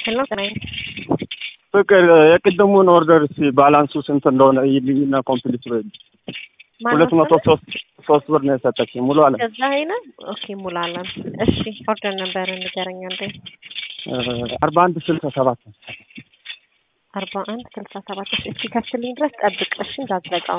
ሄሎ ጥናዬ ፍቅር የቅድሙን ኦርደር እስኪ ባላንሱ ስንት እንደሆነ ይልኝና ኮምፕሊት በል ሁለት መቶ ሶስት ሶስት ብር ነው የሰጠችኝ ሙሉ አለ ከዛ አይነ ኦኬ ሙሉ አለም እሺ ኦርደር ነበር ንገረኛ እንዴ አርባ አንድ ስልሳ ሰባት አርባ አንድ ስልሳ ሰባት እሺ እስኪ ከፍልኝ ድረስ ጠብቅ እሺ እንዳትዘጋው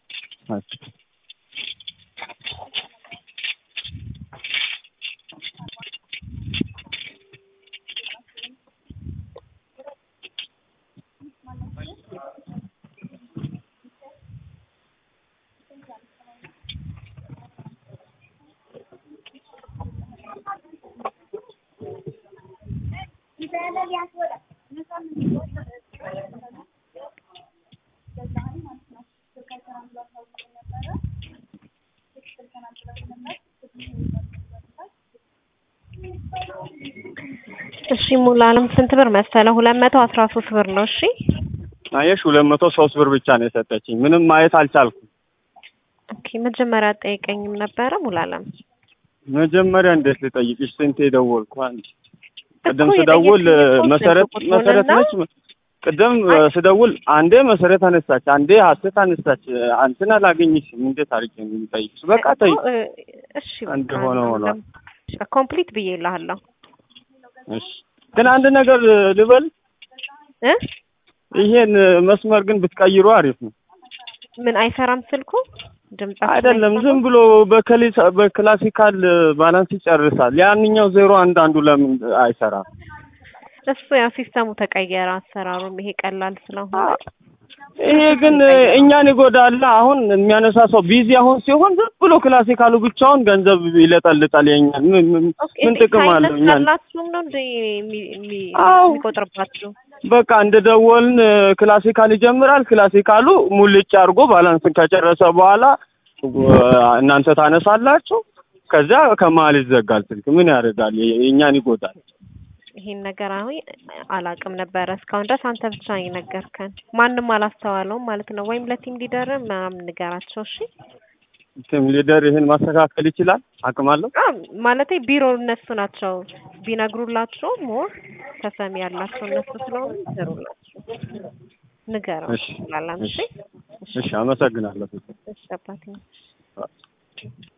እሺ ሙሉ አለም ስንት ብር መሰለ? ሁለት መቶ አስራ ሶስት ብር ነው። እሺ አየሽ፣ ሁለት መቶ ሶስት ብር ብቻ ነው የሰጠችኝ። ምንም ማየት አልቻልኩም። ኦኬ መጀመሪያ ጠይቀኝም ነበረ ሙሉ አለም። መጀመሪያ እንዴት ልጠይቅሽ? ስንቴ ደወልኩ። አንድ ቅድም እኮ ስደውል የጠየቅኩት መሰረት ቁጥሩንና- መሰረት ነች። ቅድም ስደውል አንዴ መሰረት አነሳች፣ አንዴ ሀሴት አነሳች። አንተን አላገኝሽም። እንዴት አድርጌ ነው የምጠይቅሽ? በቃ ተይ። እኮ፣ እ፣ እሺ አንድ በቃ ሆነ ሆኗል። ኮምፕሊት ብዬ እልሃለሁ እሺ፣ ግን አንድ ነገር ልበል። እ ይሄን መስመር ግን ብትቀይሩ አሪፍ ነው። ምን አይሰራም ስልኩ ድምጻችን አይደለም አይሰማም? ዝም ብሎ በከሊስ በክላሲካል ባላንስ ይጨርሳል። ያንኛው ዜሮ አንድ አንዱ ለምን አይሰራም? እሱ ያው ሲስተሙ ተቀየረ አሰራሩም ይሄ ቀላል ስለሆነ ይሄ ግን እኛን ይጎዳል። አሁን የሚያነሳ ሰው ቢዚ አሁን ሲሆን ዝም ብሎ ክላሲካሉ ብቻውን ገንዘብ ይለጠልጣል። የኛን ምን ምን- ኦኬ ምን ጥቅም አለው? እኛን ሳይነሳላችሁም ነው እንደ የሚ- የሚ- አዎ። የሚቆጥርባችሁ በቃ እንደ ደወልን ክላሲካል ይጀምራል። ክላሲካሉ ሙልጭ አድርጎ ባላንስን ከጨረሰ በኋላ እናንተ ታነሳላችሁ። ከዛ ከመሀል ይዘጋል ስልክ። ምን ያደርጋል? የእኛን ይጎዳል። ይሄን ነገር አሁን አላውቅም ነበረ እስካሁን ድረስ አንተ ብቻ ነው የነገርከን። ማንም አላስተዋለውም ማለት ነው። ወይም ለቲም ሊደር ምናምን ንገራቸው። እሺ ቲም ሊደር ይህን ማስተካከል ይችላል፣ አቅም አለው። አ ማለቴ ቢሮ እነሱ ናቸው ቢነግሩላቸው ሞር ተሰሚ ያላቸው እነሱ ስለሆኑ ይሰሩላቸው። ንገረው እሺ ላላም እሺ እሺ፣ አመሰግናለሁ። እሺ አባቴ